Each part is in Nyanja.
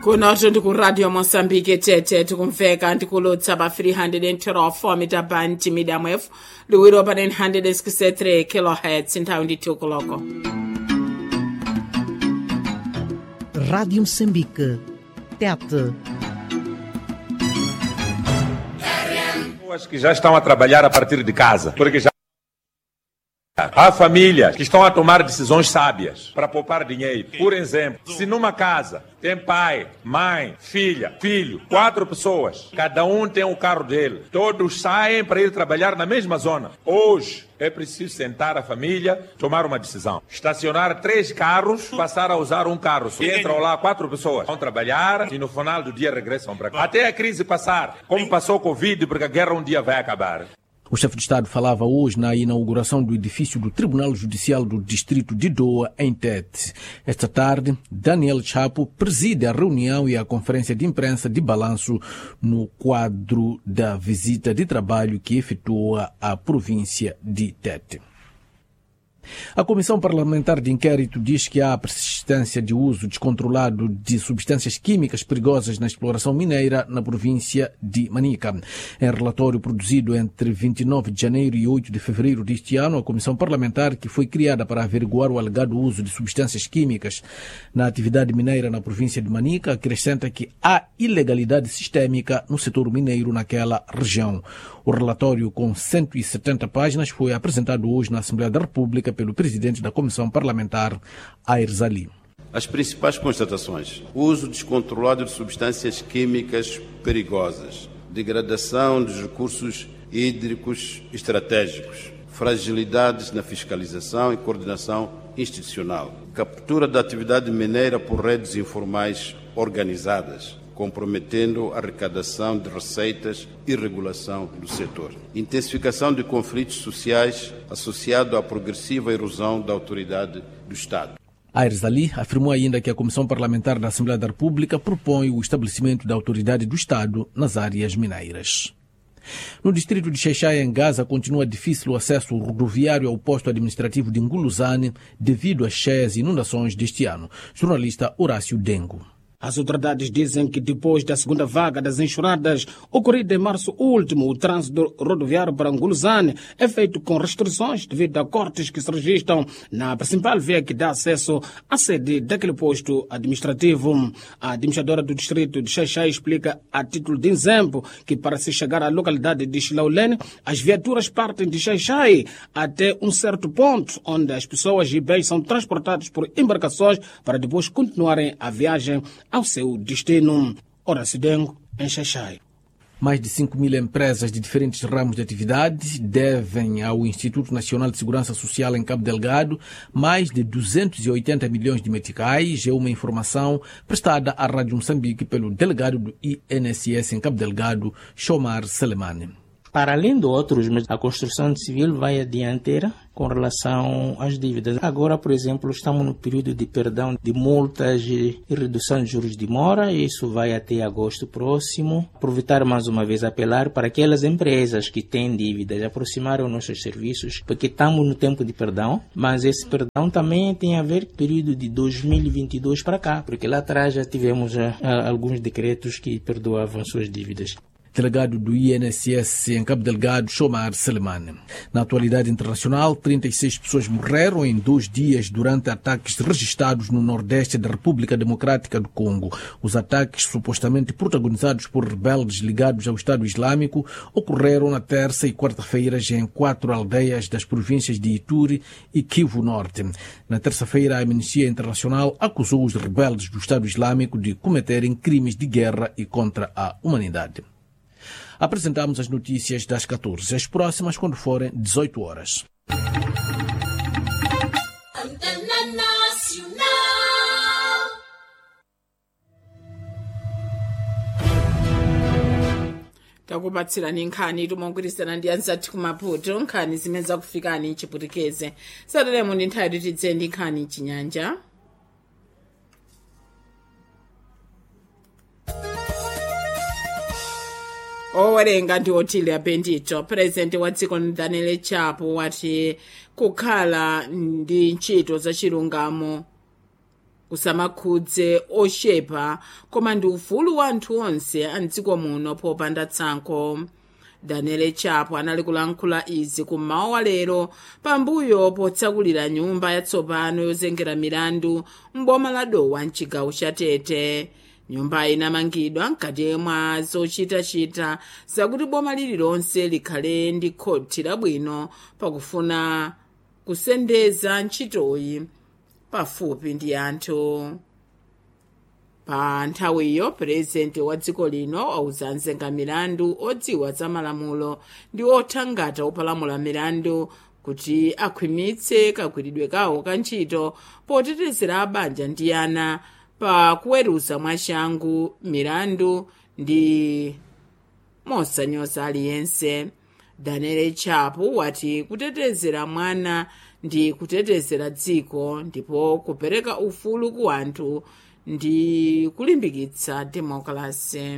kunoto ndikuradio mosambike tete tikumveka ndikulutsa pa 312 mita band medium wave liwiro pa 963 kilohertz nthawi ndi koloko Rádio Moçambique. Tete. Pessoas que já estão a trabalhar a partir de casa, porque já Há famílias que estão a tomar decisões sábias para poupar dinheiro. Por exemplo, se numa casa tem pai, mãe, filha, filho, quatro pessoas, cada um tem o carro dele, todos saem para ir trabalhar na mesma zona. Hoje é preciso sentar a família, tomar uma decisão. Estacionar três carros, passar a usar um carro. só. E entram lá quatro pessoas, vão trabalhar e no final do dia regressam para cá. Até a crise passar, como passou o Covid, porque a guerra um dia vai acabar. O chefe de Estado falava hoje na inauguração do edifício do Tribunal Judicial do Distrito de Doa, em Tete. Esta tarde, Daniel Chapo preside a reunião e a conferência de imprensa de balanço no quadro da visita de trabalho que efetua à província de Tete. A Comissão Parlamentar de Inquérito diz que há persistência de uso descontrolado de substâncias químicas perigosas na exploração mineira na província de Manica. Em relatório produzido entre 29 de janeiro e 8 de fevereiro deste ano, a Comissão Parlamentar, que foi criada para averiguar o alegado uso de substâncias químicas na atividade mineira na província de Manica, acrescenta que há ilegalidade sistémica no setor mineiro naquela região. O relatório, com 170 páginas, foi apresentado hoje na Assembleia da República pelo presidente da Comissão Parlamentar, Aires Ali. As principais constatações: uso descontrolado de substâncias químicas perigosas, degradação dos recursos hídricos estratégicos, fragilidades na fiscalização e coordenação institucional, captura da atividade mineira por redes informais organizadas, comprometendo a arrecadação de receitas e regulação do setor. Intensificação de conflitos sociais associado à progressiva erosão da autoridade do Estado. Aires Ali afirmou ainda que a Comissão Parlamentar da Assembleia da República propõe o estabelecimento da autoridade do Estado nas áreas mineiras. No distrito de Xeixai, em Gaza, continua difícil o acesso rodoviário ao posto administrativo de Nguluzane devido às cheias e inundações deste ano. Jornalista Horácio Dengo. As autoridades dizem que depois da segunda vaga das enxurradas ocorrida em março último, o trânsito rodoviário para Anguluzane é feito com restrições devido a cortes que se registram na principal via que dá acesso à sede daquele posto administrativo. A administradora do distrito de Xaixai explica a título de exemplo que para se chegar à localidade de Xilaulene, as viaturas partem de Xaixai até um certo ponto, onde as pessoas e bens são transportados por embarcações para depois continuarem a viagem ao seu destino. Horácio Dengo, em Xaixai. Mais de 5 mil empresas de diferentes ramos de atividade devem ao Instituto Nacional de Segurança Social em Cabo Delgado mais de 280 milhões de meticais. É uma informação prestada à Rádio Moçambique pelo delegado do INSS em Cabo Delgado, Shomar Selemane. Para além de outros, mas a construção civil vai à dianteira com relação às dívidas. Agora, por exemplo, estamos no período de perdão de multas e redução de juros de mora, e isso vai até agosto próximo. Aproveitar mais uma vez apelar para aquelas empresas que têm dívidas aproximarem os nossos serviços, porque estamos no tempo de perdão, mas esse perdão também tem a ver com o período de 2022 para cá, porque lá atrás já tivemos uh, alguns decretos que perdoavam suas dívidas delegado do INSS em Cabo Delgado, Shomar Selemane. Na atualidade internacional, 36 pessoas morreram em dois dias durante ataques registrados no nordeste da República Democrática do Congo. Os ataques, supostamente protagonizados por rebeldes ligados ao Estado Islâmico, ocorreram na terça e quarta-feiras em quatro aldeias das províncias de Ituri e Kivu Norte. Na terça-feira, a Amnistia Internacional acusou os rebeldes do Estado Islâmico de cometerem crimes de guerra e contra a humanidade. Apresentamos as notícias das 14, as próximas quando forem 18 horas. takubatsirani nkhani timongwirizana ndi anzathu kumaputo nkhani zimene zakufikani chiputikeze sateremo ndi nthawi tidze ndi nkhani chinyanja owerenga ndi otilia bendito purezidenti wa dziko daniel chapo wati kukhala ndi ntchito zachilungamo kusamakhudze ochepa koma ndi ufulu wa anthu onse a mdziko muno popanda tsankho daniel chapo anali kulankhula izi kummawa wa lero pambuyo potsakulira nyumba yatsopano yozengera milandu m'boma la dowa mchigawo cha tete nyumbayi inamangidwa mkati mwa zochitachita zakuti boma lililonse likhale ndi khothi labwino pakufuna kusendeza ntchitoyi pafupi ndi anthu pa nthawiyo purezidenti wa dziko lino wauza mzenga milandu odziwa za malamulo ndi othangata opalamula milandu kuti akhwimitse kagwiridwe kawo ka ntchito potetezera abanja ndi ana pa kuweruza mwachangu milandu ndi mosanyoza aliyense daniel chapo wati kutetezera mwana ndi kutetezera dziko ndipo kupereka ufulu ku anthu ndi kulimbikitsa demokrasi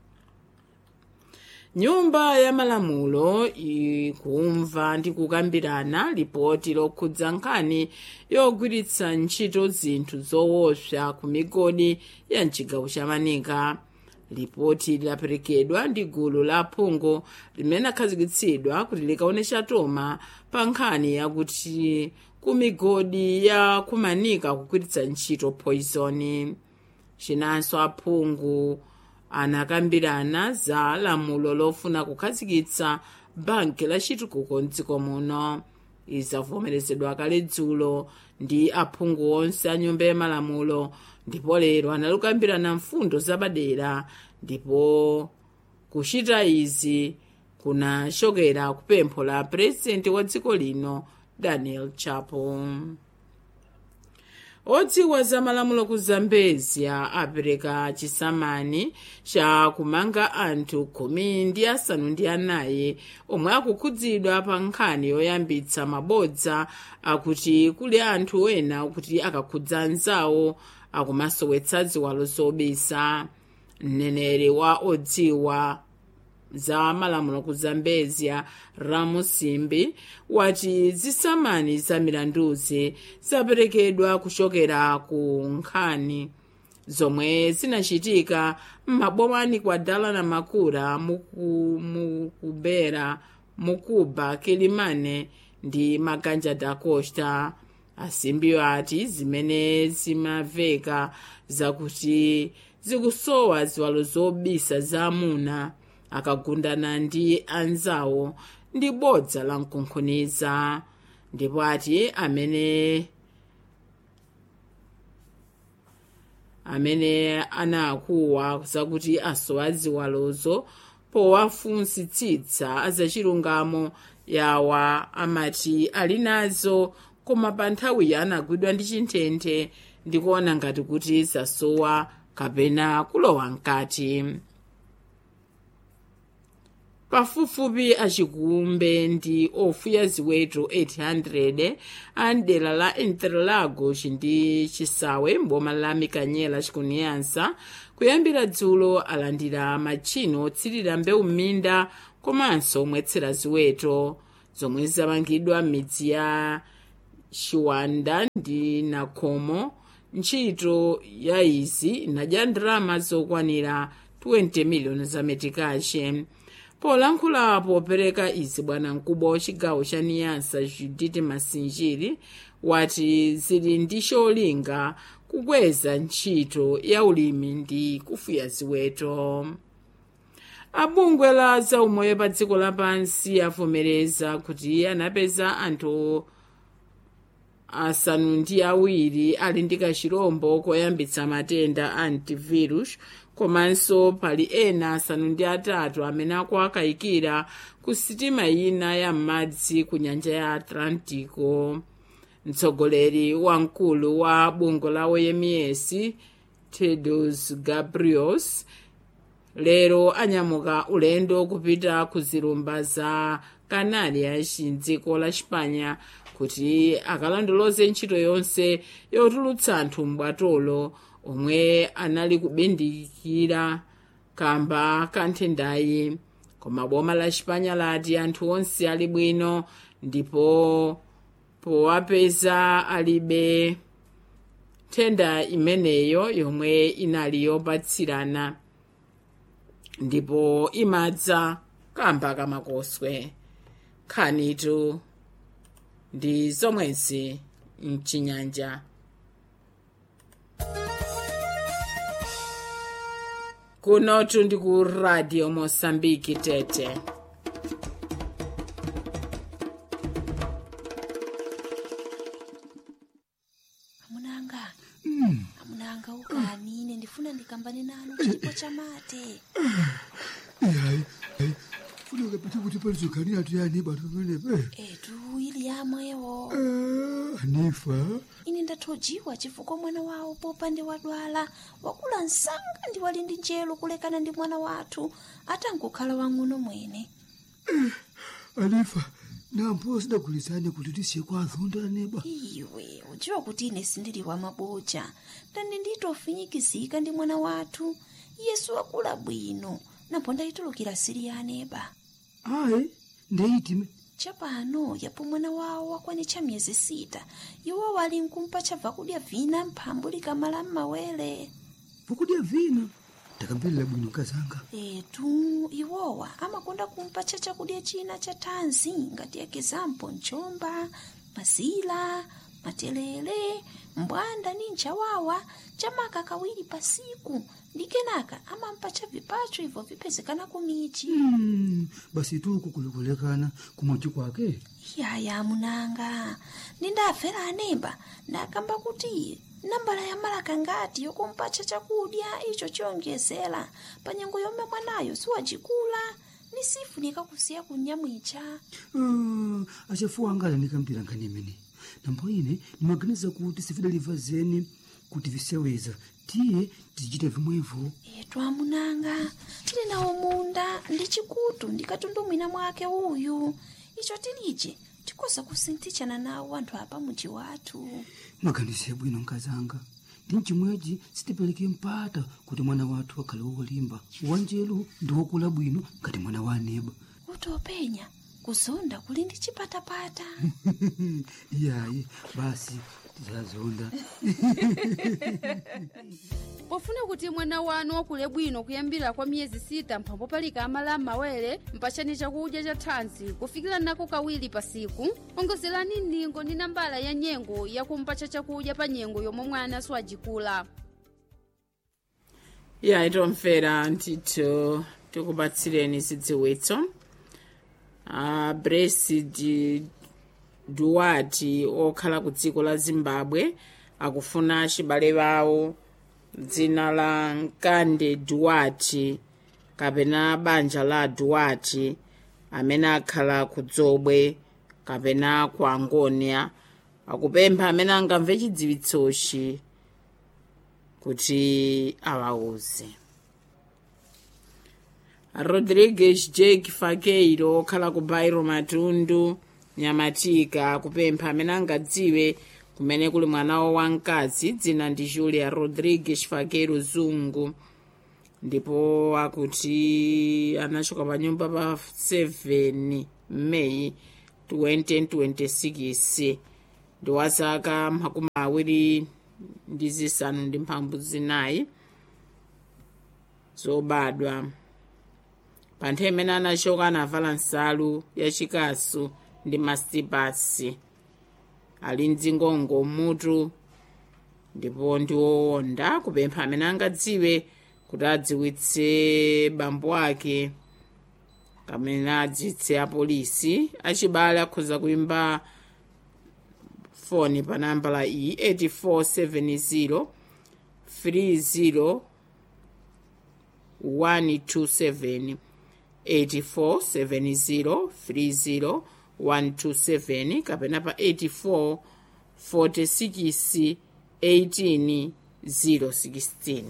nyumba ya malamulo ikumva ndi kukambirana lipoti lokhudza nkhani yogwiritsa ntchito zinthu zoopsa ku migodi ya mchigawo cha manika lipoti lidaperekedwa ndi gulu la phungu limene akhazikitsidwa kuti likaonetsa toma pa nkhani yakuti ku migodi ya kumanika kugwiritsa ntchito poison chinanso aphungu anakambirana za lamulo lofuna kukhazikitsa banki la chitukuko mdziko muno izavomerezedwa kale dzulo ndi aphungu onse a nyumba ya malamulo ndipo lero analukambirana mfundo zapadera ndipo kuchita izi kunachokera kupempho la purezidenti wa dziko lino daniel chapo odziwa za malamulo ku zambezia apereka chisamani cha kumanga anthu khumi ndi asanu ndi anayi omwe akukhudzidwa pa nkhani yoyambitsa mabodza akuti kuli anthu ena kuti akakhudza anzawo akumasowetsa ziwalo zobisa mneneri wa odziwa za malamulo ku zambezia ramusimbi wati zisamani za milanduzi zaperekedwa kuchokera ku nkhani zomwe zinachitika m'mabomani kwa dala na makura mukubera mukuba kilimane ndi maganja da costa asimbiyo ati zimene zimaveka zakuti zikusowa ziwalo zobisa za amuna akagundana ndi anzawo ndi bodza la mkunkhuniza ndipo ati amene amene anakuwa zakuti asowa ziwalozo powafunsitsitsa azachilungamo yawa amati ali nazo koma pa nthawiyi anagwidwa ndi chinthenthe ndikuona ngati kuti zasowa kapena kulowa mkati pafupifupi achikumbe ndi ofuya ziweto 800 a mdera la interlagos ndi chisawe mboma la mikanyela chikuniyansa kuyambira dzulo alandira machino otsirira mbewu m'minda komanso omwetsera ziweto zomwe zamangidwa m'midzi ya chiwanda ndi nakhomo ntchito ya izi inadya ndalama zokwanira 20 miliyoni za metikache polankhula popereka izi bwana mkubwa wa chigawo cha niyansa judith masinjiri wati zili ndi cholinga kukweza ntchito ya ulimi ndi kufuya ziweto abungwe la zaumoyo pa dziko lapansi avomereza kuti anapeza anthu asanu ndi awiri ali ndi kachirombo koyambitsa matenda a antivirus komanso pali ena asanu ndi atatu amene akuakayikira ku sitima ina ya m'madzi ku nyanja ya atlantico mtsogoleri wamkulu wa bungwe la oms tedros gabriels lero anyamuka ulendo kupita ku zilumba za canarias mdziko la spanya kuti akalondoloze ntchito yonse yotulutsa anthu m'bwatolo omwe anali kubindikira kamba ka nthendayi koma boma la chipanya lati anthu onse ali bwino ndipo powapeza alibe nthenda imeneyo yomwe inali yopatsirana ndipo imadza kamba kamakoswe nkhanitu ndi zomwezi mchinyanja kunotu ndi ku radio mosambiki tete amunanga amunanga ukanine ndifuna ndikambane nanu chipo chamate hayi hayi funeka pete kuti palizoganira tuyani bantu pamenepe etu ili yamwewo anifa ine ndathojiwa chifukwa mwana wawo popande wadwala wakula msanga ndi wali ndi njelo kulekana ndi mwana wathu atangokhala wang'ono mwene anifa nampo sidagulizane kuti tisiye kwa azonda aneba iwe udziwa kuti ine sindili wa maboja ndani nditofinyikizika ndi mwana wathu yesu wakula bwino napo ndayitulukira siri ya aneba ayi ndeyitime chapano yapo mwana wawo wakwanitcha miyezi sita iwo wali nkumpa chabva kudya vina mphambu likamala m'mawere vakudya vina ndakambirira bwino kazanga etu iwowa amakonda kumpatcha chakudya china cha thanzi ngati ekizampo mchomba mazila matelele mbwanda ni nchawawa chamaka kawiri pasiku ndi kenaka amampatcha vipacho ibvo vipezekana kumichi Mm, basi tuku kulikulekana kumwachi kwake yaya munanga nindafera anemba ndakamba kuti nambala ya malaka ngati yokumpatcha chakudya icho chiyonjezera pa nyengo yomwe mwanayo siwacikula ni sifunika kusiya kunyamwicha Ah, achafuwa angala ndikambira nkhani imene nambo ine ndimaganiza kuti sifidaliva zeni kuti viseweza tiye tizichita vimwevo etu amunanga tili nawo munda ndi chikutu ndikatundumwina mwake uyu icho tilije tikoza kusinthichana nawo anthu apa muji wathu mwaganize bwino nkazanga ndi mchimwechi sitipereke mpata kuti mwana wathu akhale wolimba wanjelu ndi wokula bwino ngati mwana wa aneba kuti openya kuzonda kuli ndi chipatapata iyayi basi tizazonda pofuna kuti mwana wanu wakule bwino kuyambira kwa miyezi sita mphambo palika amala m'mawere mpachani chakudya cha thanzi kufikira nako kawiri pasiku ongozerani ningo ndi nambala ya nyengo yakumpacha chakudya pa nyengo yomwe mwana siwajikula ya itomvera ndithu tikupatsireni zidziwitso a brexit duwati okhala ku dziko la zimbabwe akufuna achibale bawo dzina la nkande duwati kapena banja la duwati amene akhala ku dzobwe kapena ku angonia akupempha amene angamve chidziwitsochi kuti awauze rodrigues jake fakeiro okhala ku bairo matundu nyamatika kupempha amene angadziwe kumene kuli mwanawo wamkazi dzina ndi julia rodrigues fakeiro zungu ndipo akuti anachoka pa nyumba pa 7 meyi 2026 ndi wa zaka makumi awiri ndi zisanu ndi mphambu zinayi zobadwa pa nthawi imene anachoka anavala nsalu yachikasu ndi masitipasi ali mdzingongo mutu ndipo ndi wowonda kupempha amene angadziwe kuti adziwitse bambo ake kamene adziwitse apolisi achibale akhoza kuimba foni pa nambala iyi 8470 30 127 8470 30 127 kapena pa 84 46 18 016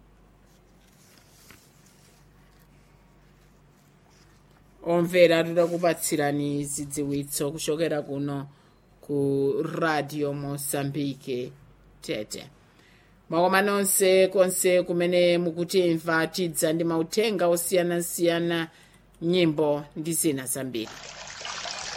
omvera tikupatsirani zidziwitso kuchokera kuno ku radio mosambike tete mwakoma nonse konse kumene mukutimva tidza ndi mauthenga osiyanasiyana nyimbo ndi zina zambiri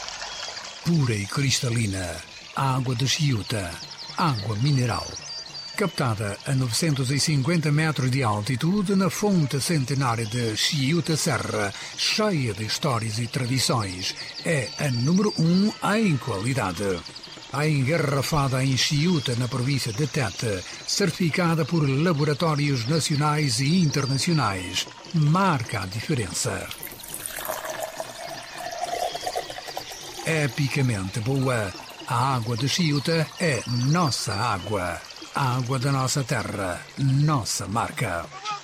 pura e cristalina, água de Chiuta, água mineral. captada a 950 metros de altitude na fonte centenária de Chiuta Serra, cheia de histórias e tradições, é a número um em qualidade. A engarrafada em Chiuta, na província de Tete, certificada por laboratórios nacionais e internacionais, marca a diferença. Epicamente boa, a água de Chiuta é nossa água. A água da nossa terra, nossa marca.